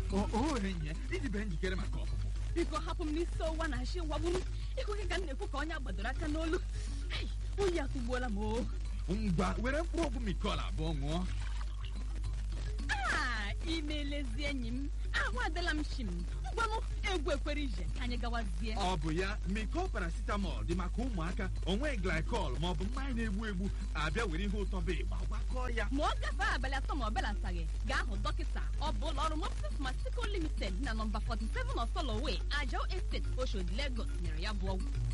o enyi idibe njikere maka ọpụpụ biko hapụ m n'isi ọwụwa na achị wagburu ịhụghị ka m na-ekwu ka onye gbadoro aka n'olu Hei, oyi atụgbuola m o ngwa were mkpụrụ ọgwụ mikol abụọ ṅụọ aa imelezi enyi m ahụ adịla m shim ngwanụ egwu ekwere ije ka anyị gawazie ọ bụ ya mikol paracetamol dị maka ụmụaka onwe glikol maọbụ mmanya na-egbu egbu abịa were ihe ụtọ bụ ịgba gwakọọ ya ma ọ gafee abalị atọ ma ọ belataghị gaa hụ dọkịta ọ bụ ụlọ ọrụ mopsis masico limited na nọmba 47 of soloway ajao estate oshodi lagos nyere ya bụ ọgwụ